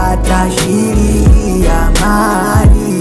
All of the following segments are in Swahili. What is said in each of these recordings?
watashiria mali.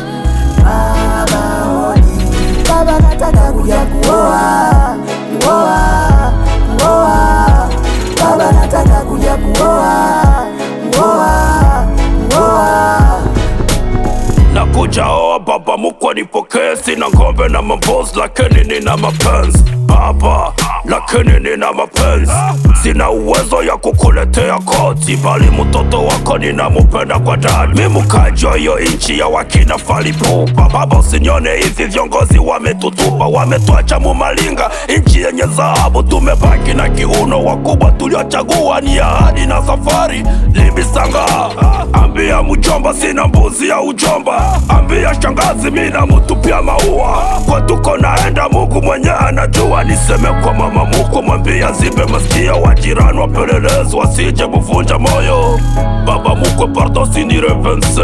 Baba hodi, baba nataka kuja kuoa, kuoa, kuoa. Baba nataka kuja kuoa, kuoa, kuoa. Nakuja oa baba mkwe nipokee, sina ng'ombe na mambozi, lakini nina mapenzi baba, lakini nina mapenzi. Sina uwezo ya kukuletea koti, bali mtoto wako ninamupenda kwa dhati. Mi mkaji wa hiyo inchi ya wakina falipupa, baba usinione hivi, viongozi wametutupa, wametwacha mumalinga, inchi yenye dhahabu, tumebaki na kiuno. Wakubwa tuliochagua ni ahadi na safari libisanga. Ambia mjomba sina mbuzi ya ujomba, ambia shangazi mina mutupia maua. Kwetuko naenda Mungu mwenye anajua, niseme kwa mama mkwe, mwambia zibe masikio wa jirani, wapelelezi wasije kuvunja moyo. Baba mkwe, pardon sinirevense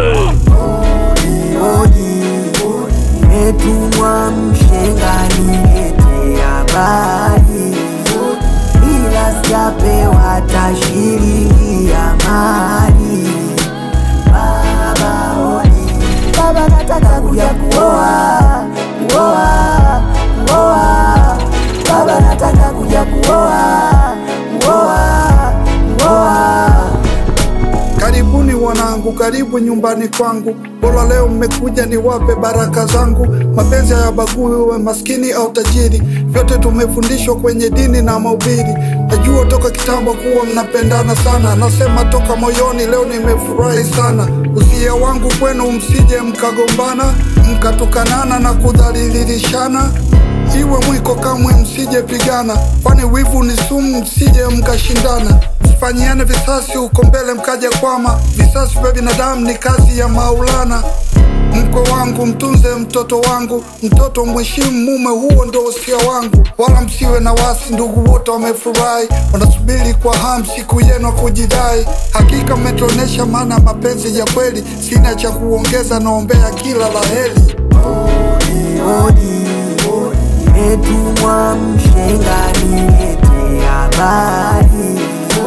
Odi, nimetumwa mshenga nilete habari, ila sijapewa tashiringi ya mali. Baba hodi, baba nataka kuja kuoa, kuoa, kuoa. Baba nataka kuja kuoa, kuoa, kuoa. Karibuni wanangu, karibu nyumbani kwangu. Bora leo mmekuja niwape baraka zangu. Mapenzi hayabagui uwe maskini au tajiri, vyote tumefundishwa kwenye dini na mahubiri. Najua toka kitambo kuwa mnapendana sana, nasema toka moyoni, leo nimefurahi sana. Usia wangu kwenu, msije mkagombana, mkatukanana na kudhalilishana iwe mwiko kamwe msije pigana, kwani wivu ni sumu, msije mkashindana. Msifanyiane visasi huko mbele mkaja kwama. Visasi vya binadamu ni kazi ya Maulana. Mkwe wangu mtunze mtoto wangu, mtoto mheshimu mume, huo ndo usia wangu. Wala msiwe na wasi, ndugu wote wamefurahi, wanasubiri kwa hamu siku yenu ya kujidai. Hakika mmetuonesha maana ya mapenzi ya kweli, sina cha kuongeza, naombea kila la heri. Odi, nimetumwa mshenga nilete habari,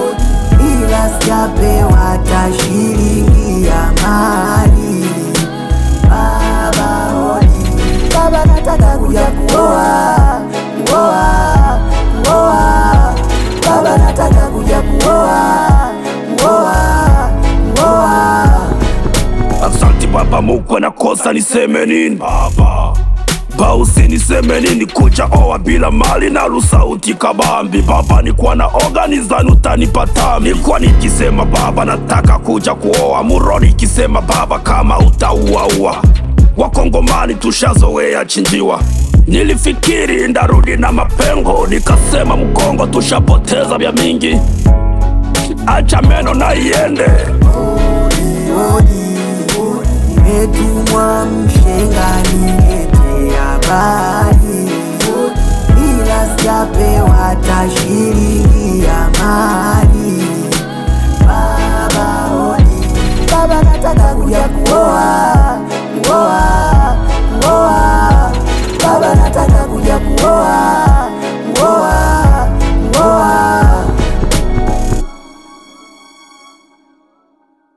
ila sijapewa tashiringi ya mali. Baba hodi, baba nataka kuja kuoa, kuoa, kuoa. Baba nataka kuja kuoa, kuoa, kuoa. Asante baba mkwe, nakosa niseme nini baba Bausi niseme nini kuja oa bila mali na rusauti kabambi baba, nikuwa na organizani utanipata. Nilikuwa nikisema baba nataka kuja kuoa muroni, ikisema baba kama utauaua. Wakongomani tushazoea chinjiwa, nilifikiri ndarudi na mapengo, nikasema mkongo tushapoteza vya mingi, acha meno na iende. Odi, nimetumwa mshenga nilete habari, ila sijapewa tashiringi ya mali. Baba hodi, baba nataka kuja kuoa, kuoa, kuoa. Baba nataka kuja kuoa,